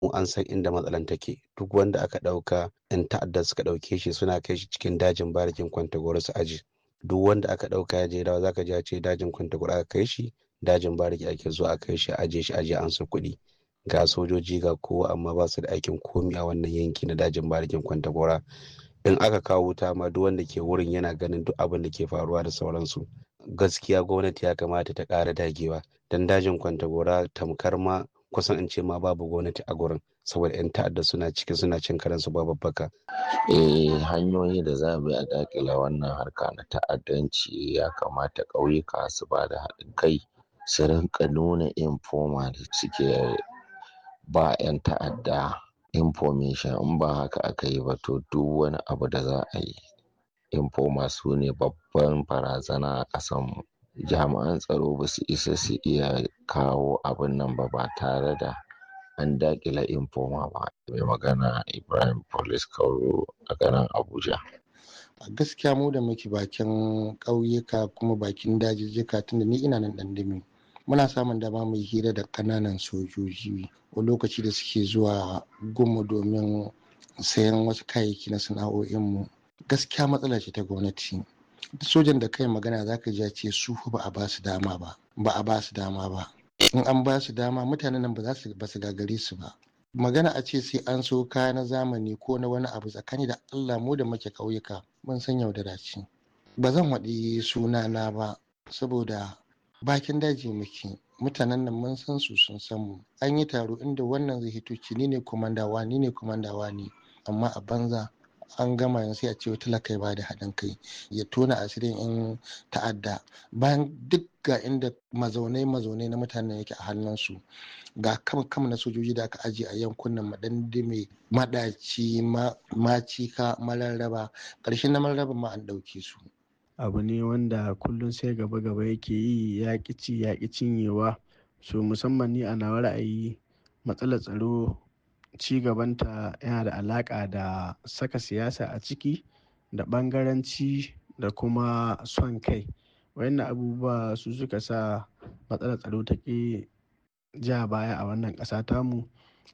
mu an san inda matsalan take duk wanda aka ɗauka yan ta'adda suka ɗauke shi suna kai shi cikin dajin barikin kwantagoro su aji duk wanda aka ɗauka ya je dawa zaka ji a ce dajin kwantagoro aka kai shi dajin bariki ake zuwa a kai shi aje shi aje an su kuɗi ga sojoji ga kowa amma ba su da aikin komi a wannan yanki na dajin barikin kwantagora in aka kawo wuta ma duk wanda ke wurin yana ganin duk abin da ke faruwa da sauransu gaskiya gwamnati ya kamata ta ƙara dagewa don dajin kwantagora tamkar ma kusan in ce ma babu gwamnati a gurin saboda 'yan ta'adda suna ciki suna cin karensu ba babbaka. eh hanyoyi da za bi a dakila wannan harka na ta'addanci ya kamata ƙauyuka su ba da haɗin kai su rinka nuna informa da suke ba 'yan ta'adda information in ba haka aka yi ba to duk wani abu da za a yi informa su ne babban barazana a ƙasanmu jami'an tsaro ba su isa su iya kawo abin nan ba ba tare da an dakila informa ba mai magana ibrahim police kauro a garin abuja a gaskiya mu da muke bakin ƙauyuka kuma bakin dajijjika tunda ni ina nan ɗandami muna samun dama mu hira da ƙananan sojoji a lokaci da suke zuwa gumu domin sayan wasu kayayyaki na sana'o'inmu gaskiya matsala ce ta gwamnati sojan da kai magana zaka ji ce su ba a ba su dama ba ba a ba su dama ba in an ba su dama mutanen nan ba za su ba su gagare su ba magana a ce sai an so kaya na zamani ko na wani abu tsakani da Allah mu da muke ƙauyuka mun san yaudara ce ba zan waɗi sunana ba saboda bakin daji muke mutanen nan mun san su sun san mu an yi taro inda wannan zai hito ci ni ne komandawa ni ne komandawa ne amma a banza an gama yanzu sai a ce talaka ba da haɗin kai ya tona asirin in ta'adda bayan duk ga inda mazaunai mazaunai na mutanen yake a hannunsu ga kam kam na sojoji da aka ajiye a yankunan madandime madaci macika mararraba ƙarshen na mararraba ma an ɗauke su abu ne wanda kullum sai gaba gaba yake yi ya ci ya cinyewa so musamman ni a nawa ra'ayi matsalar tsaro ci gabanta yana da alaƙa da saka siyasa a ciki da ɓangaranci da kuma son kai wayannan abubuwa su suka sa matsalar tsaro ta ƙi ja baya a wannan ƙasa tamu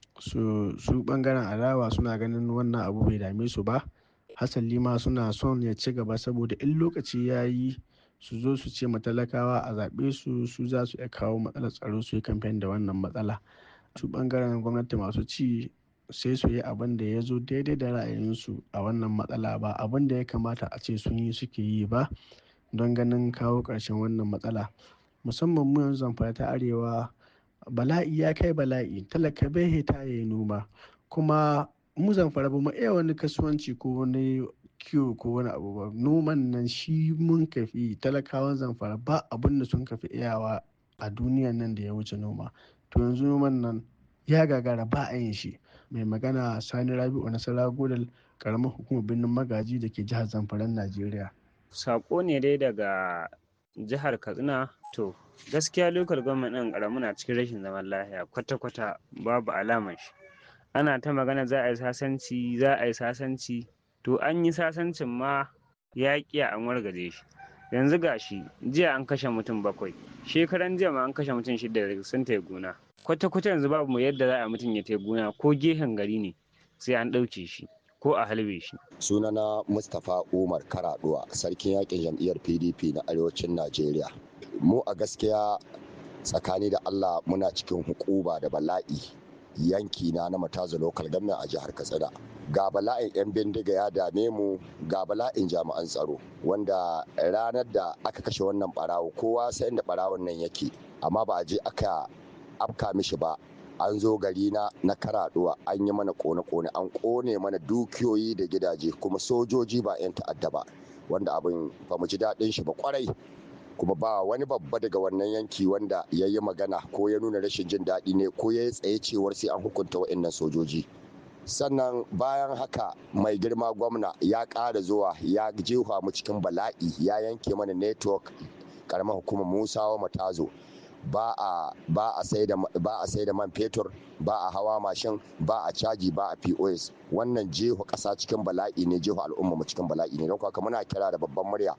su su ɓangaren adawa suna ganin wannan abu bai dame su ba hasali ma suna son ya ci gaba saboda in lokaci ya yi su zo su ce matalakawa a zaɓe su su za su iya kawo matsalar tsaro su yi kamfen da wannan matsala su ɓangaren gwamnati masu ci sai su yi abin da ya zo daidai da ra'ayinsu a wannan matsala ba abin da ya kamata a ce sun yi suke yi ba don ganin kawo ƙarshen wannan matsala musamman mu yanzu zamfara ta arewa bala'i ya kai bala'i talaka bai hita ya yi noma kuma mu zamfara ba mu iya wani kasuwanci ko wani kiwo ko wani abu ba noman nan shi mun kafi talakawan zamfara ba abin da sun kafi iyawa a duniyan nan da ya wuce noma to yanzu noman nan ya gagara ba a yin shi mai magana sani rabi'u nasara godal karamar hukumar birnin magaji da ke jihar zamfaran najeriya sako ne dai daga jihar katsina to gaskiya lokal gwamnati ɗin ƙaramu na cikin rashin zaman lafiya kwata-kwata babu alamar shi ana ta magana za a yi sasanci za a yi sasanci to an yi sasancin ma ya ƙiya an wargaje shi yanzu gashi jiya an kashe mutum bakwai shekaran jiya ma an kashe mutum shida sun tai gona kwata-kwata yanzu babu mu yadda za a mutum ya tai gona ko gehen gari ne sai an ɗauke shi ko a halbe shi sunana mustapha umar karaduwa sarkin yakin jam'iyyar pdp na arewacin najeriya mu a gaskiya tsakani da allah muna cikin hukuba da bala'i yanki na na mataza local government a jihar katsina ga bala'in 'yan bindiga ya dame mu ga bala'in jami'an tsaro wanda ranar da aka kashe wannan barawo kowa sai da barawon nan yake amma ba a je aka afka mishi ba an zo gari na na karaduwa an yi mana kone-kone an kone mana dukiyoyi da gidaje kuma sojoji ba 'yan ta'adda ba wanda abin ba mu ji daɗin shi ba kwarai kuma ba wani babba daga wannan yanki wanda ya yi magana ko ya nuna rashin jin daɗi ne ko ya yi tsaye cewar sai an hukunta wa'annan sojoji sannan bayan haka mai girma gwamna ya ƙara zuwa ya jefa mu cikin bala'i ya yanke mana network karamar hukumar musawa matazo ba a ba a sai da ba a sai da man fetur ba a hawa mashin ba a caji ba a POS wannan jeho ƙasa cikin bala'i ne jeho al'umma mu cikin bala'i ne don haka muna kira da babban murya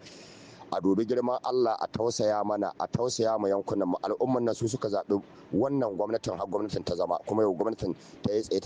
a dubi girman Allah a tausaya mana a tausaya ma yankunan mu al'umman nan su suka zaɓi wannan gwamnatin har gwamnatin ta zama kuma yau gwamnatin ta yi tsaye